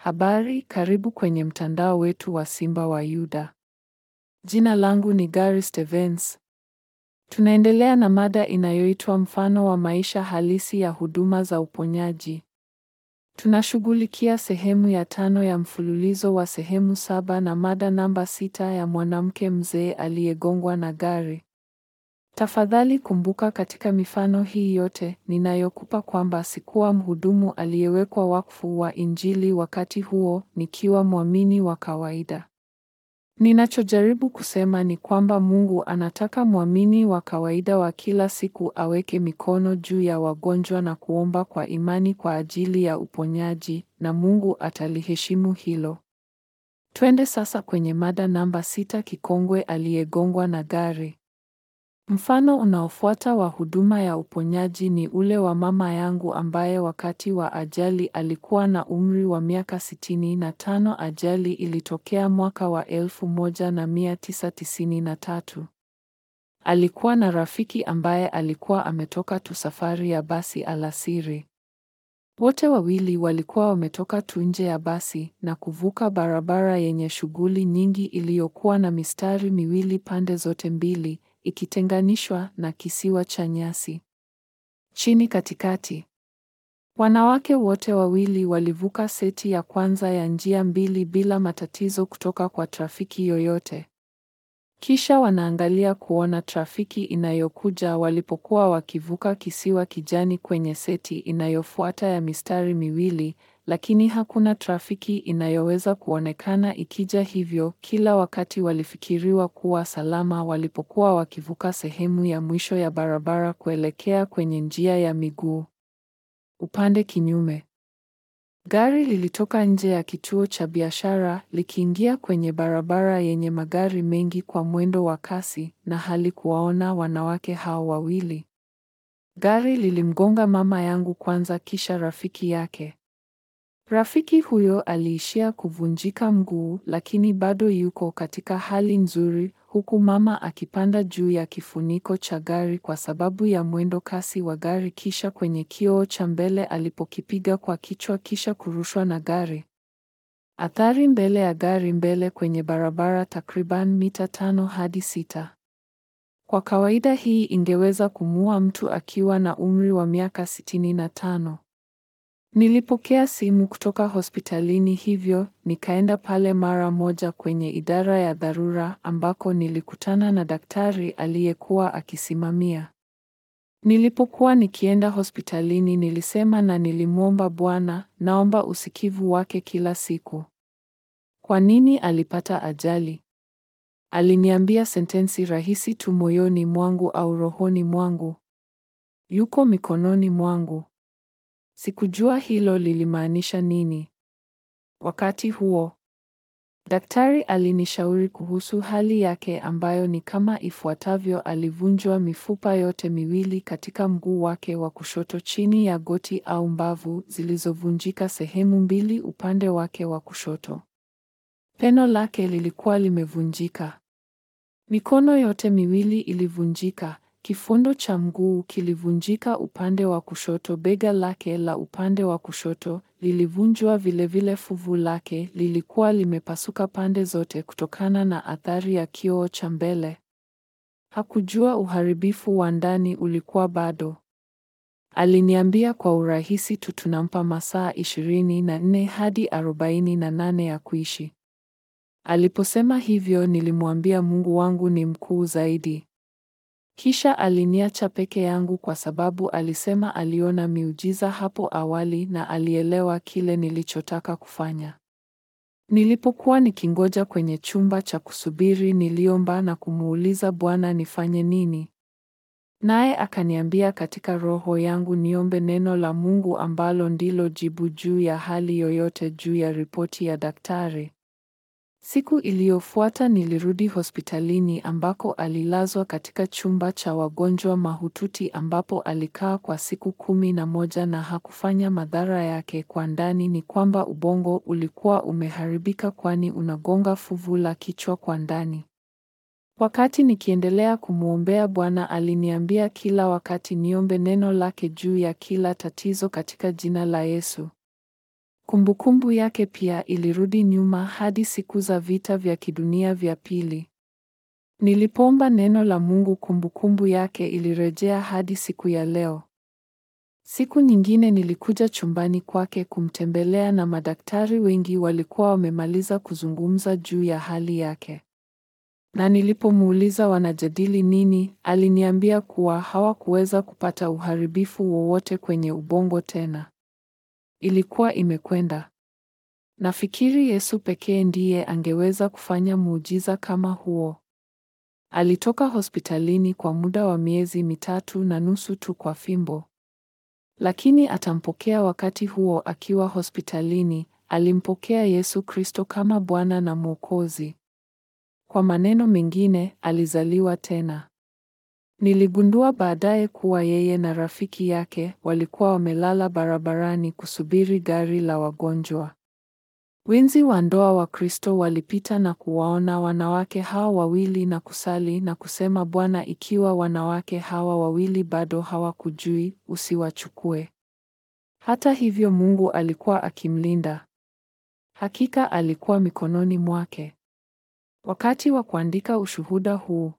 Habari, karibu kwenye mtandao wetu wa Simba wa Yuda. Jina langu ni Gary Stevens. Tunaendelea na mada inayoitwa mfano wa maisha halisi ya huduma za uponyaji. Tunashughulikia sehemu ya tano ya mfululizo wa sehemu saba na mada namba sita ya mwanamke mzee aliyegongwa na gari. Tafadhali kumbuka katika mifano hii yote ninayokupa kwamba sikuwa mhudumu aliyewekwa wakfu wa Injili wakati huo nikiwa mwamini wa kawaida. Ninachojaribu kusema ni kwamba Mungu anataka mwamini wa kawaida wa kila siku aweke mikono juu ya wagonjwa na kuomba kwa imani kwa ajili ya uponyaji na Mungu ataliheshimu hilo. Twende sasa kwenye mada namba sita kikongwe aliyegongwa na gari. Mfano unaofuata wa huduma ya uponyaji ni ule wa mama yangu ambaye wakati wa ajali alikuwa na umri wa miaka sitini na tano. Ajali ilitokea mwaka wa elfu moja na mia tisa tisini na tatu. Alikuwa na rafiki ambaye alikuwa ametoka tu safari ya basi alasiri. Wote wawili walikuwa wametoka tu nje ya basi na kuvuka barabara yenye shughuli nyingi iliyokuwa na mistari miwili pande zote mbili ikitenganishwa na kisiwa cha nyasi. Chini katikati, wanawake wote wawili walivuka seti ya kwanza ya njia mbili bila matatizo kutoka kwa trafiki yoyote. Kisha wanaangalia kuona trafiki inayokuja walipokuwa wakivuka kisiwa kijani kwenye seti inayofuata ya mistari miwili, lakini hakuna trafiki inayoweza kuonekana ikija, hivyo kila wakati walifikiriwa kuwa salama walipokuwa wakivuka sehemu ya mwisho ya barabara kuelekea kwenye njia ya miguu. Upande kinyume, gari lilitoka nje ya kituo cha biashara likiingia kwenye barabara yenye magari mengi kwa mwendo wa kasi na halikuwaona wanawake hao wawili. Gari lilimgonga mama yangu kwanza kisha rafiki yake. Rafiki huyo aliishia kuvunjika mguu lakini bado yuko katika hali nzuri huku mama akipanda juu ya kifuniko cha gari kwa sababu ya mwendo kasi wa gari kisha kwenye kioo cha mbele alipokipiga kwa kichwa kisha kurushwa na gari. Athari mbele ya gari mbele kwenye barabara takriban mita tano hadi sita. Kwa kawaida hii ingeweza kumuua mtu akiwa na umri wa miaka sitini na tano. Nilipokea simu kutoka hospitalini hivyo nikaenda pale mara moja kwenye idara ya dharura ambako nilikutana na daktari aliyekuwa akisimamia. Nilipokuwa nikienda hospitalini nilisema na nilimwomba Bwana, naomba usikivu wake kila siku. Kwa nini alipata ajali? Aliniambia sentensi rahisi tu moyoni mwangu au rohoni mwangu. Yuko mikononi mwangu. Sikujua hilo lilimaanisha nini. Wakati huo, daktari alinishauri kuhusu hali yake ambayo ni kama ifuatavyo: alivunjwa mifupa yote miwili katika mguu wake wa kushoto chini ya goti au mbavu zilizovunjika sehemu mbili upande wake wa kushoto. Peno lake lilikuwa limevunjika. Mikono yote miwili ilivunjika. Kifundo cha mguu kilivunjika upande wa kushoto. Bega lake la upande wa kushoto lilivunjwa vilevile. Fuvu lake lilikuwa limepasuka pande zote kutokana na athari ya kioo cha mbele. Hakujua uharibifu wa ndani ulikuwa bado. Aliniambia kwa urahisi tu tunampa masaa ishirini na nne hadi arobaini na nane ya kuishi. Aliposema hivyo nilimwambia Mungu wangu ni mkuu zaidi. Kisha aliniacha peke yangu kwa sababu alisema aliona miujiza hapo awali na alielewa kile nilichotaka kufanya. Nilipokuwa nikingoja kwenye chumba cha kusubiri, niliomba na kumuuliza Bwana nifanye nini? Naye akaniambia katika roho yangu niombe neno la Mungu ambalo ndilo jibu juu ya hali yoyote juu ya ripoti ya daktari. Siku iliyofuata nilirudi hospitalini ambako alilazwa katika chumba cha wagonjwa mahututi ambapo alikaa kwa siku kumi na moja na hakufanya madhara yake kwa ndani ni kwamba ubongo ulikuwa umeharibika kwani unagonga fuvu la kichwa kwa ndani. Wakati nikiendelea kumwombea Bwana aliniambia kila wakati niombe neno lake juu ya kila tatizo katika jina la Yesu. Kumbukumbu yake pia ilirudi nyuma hadi siku za vita vya kidunia vya pili. Nilipoomba neno la Mungu, kumbukumbu yake ilirejea hadi siku ya leo. Siku nyingine nilikuja chumbani kwake kumtembelea na madaktari wengi walikuwa wamemaliza kuzungumza juu ya hali yake. Na nilipomuuliza wanajadili nini, aliniambia kuwa hawakuweza kupata uharibifu wowote kwenye ubongo tena. Ilikuwa imekwenda. Nafikiri Yesu pekee ndiye angeweza kufanya muujiza kama huo. Alitoka hospitalini kwa muda wa miezi mitatu na nusu tu kwa fimbo. Lakini atampokea wakati huo akiwa hospitalini, alimpokea Yesu Kristo kama Bwana na Mwokozi. Kwa maneno mengine, alizaliwa tena. Niligundua baadaye kuwa yeye na rafiki yake walikuwa wamelala barabarani kusubiri gari la wagonjwa. Wenzi wa ndoa wa Kristo walipita na kuwaona wanawake hao wawili na kusali na kusema, Bwana, ikiwa wanawake hawa wawili bado hawakujui, usiwachukue. Hata hivyo, Mungu alikuwa akimlinda. Hakika alikuwa mikononi mwake. Wakati wa kuandika ushuhuda huu,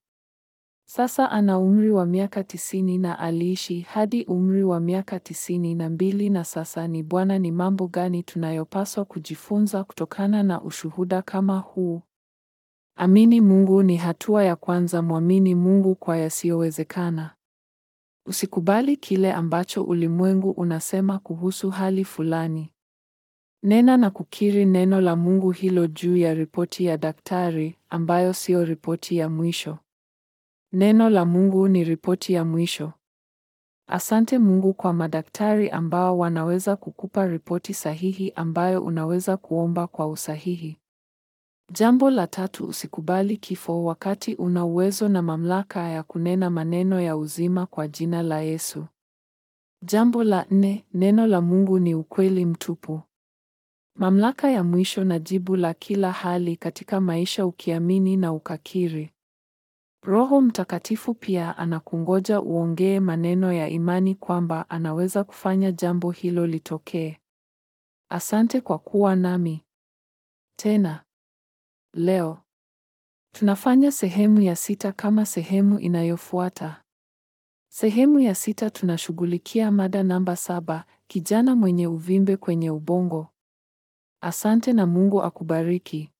sasa ana umri wa miaka tisini na aliishi hadi umri wa miaka tisini na mbili na sasa ni Bwana. Ni mambo gani tunayopaswa kujifunza kutokana na ushuhuda kama huu? Amini Mungu ni hatua ya kwanza. Mwamini Mungu kwa yasiyowezekana. Usikubali kile ambacho ulimwengu unasema kuhusu hali fulani. Nena na kukiri neno la Mungu hilo juu ya ripoti ya daktari ambayo siyo ripoti ya mwisho. Neno la Mungu ni ripoti ya mwisho. Asante Mungu kwa madaktari ambao wanaweza kukupa ripoti sahihi ambayo unaweza kuomba kwa usahihi. Jambo la tatu, usikubali kifo wakati una uwezo na mamlaka ya kunena maneno ya uzima kwa jina la Yesu. Jambo la nne, neno la Mungu ni ukweli mtupu. Mamlaka ya mwisho na jibu la kila hali katika maisha ukiamini na ukakiri. Roho Mtakatifu pia anakungoja uongee maneno ya imani kwamba anaweza kufanya jambo hilo litokee. Asante kwa kuwa nami. Tena leo tunafanya sehemu ya sita kama sehemu inayofuata. Sehemu ya sita tunashughulikia mada namba saba, kijana mwenye uvimbe kwenye ubongo. Asante na Mungu akubariki.